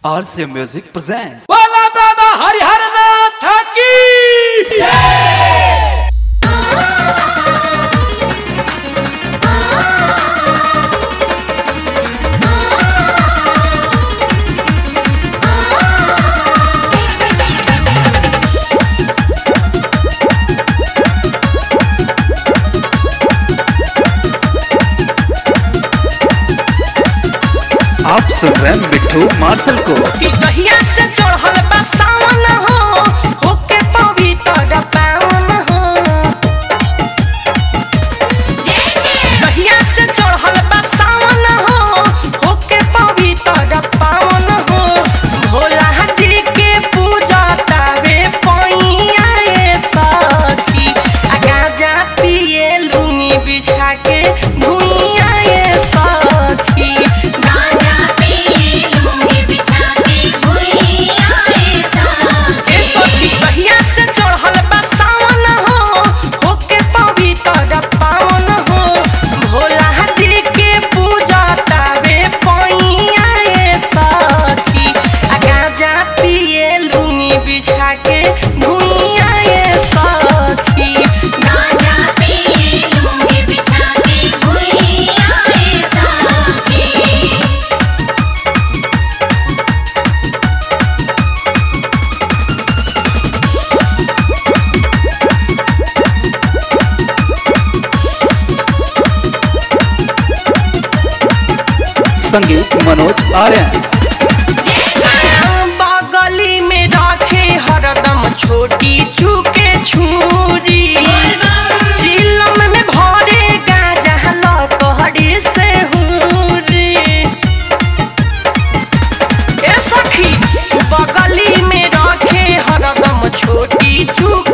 RCA Music presents. बोला बाबा हरिहर नाथ की आप सुन रहे हैं मिट्टू मार्शल को कि कहिया से चढ़ल बा सावन हो होके पवित्र पावन हो कहिया से चढ़ल बा सावन हो होके पवित्र पावन हो भोला जी के पूजा तावे पैया ए सखी आ गाजा पिए लुंगी बिछा के भुइया ए सखी गाजा पे लूंगी बिछा के भुइया ए साथी ए सखी कहिया से चढ़ल बा सावन हो होके पवित्र पावन हो भोला जी के पूजा तावे पैया ए सखी आ गाजा पिए लुंगी बिछा के भुइया ए सखी गाजा पे लूंगी बिछा के भुइया ए साथी संगीत मनोज आर्यन बगली में रखे हरदम छोटी चूके छुरी चिलम में भरे गाजा लकड़ी से हुरी ए सखी बगली में रखे हरदम छोटी चूक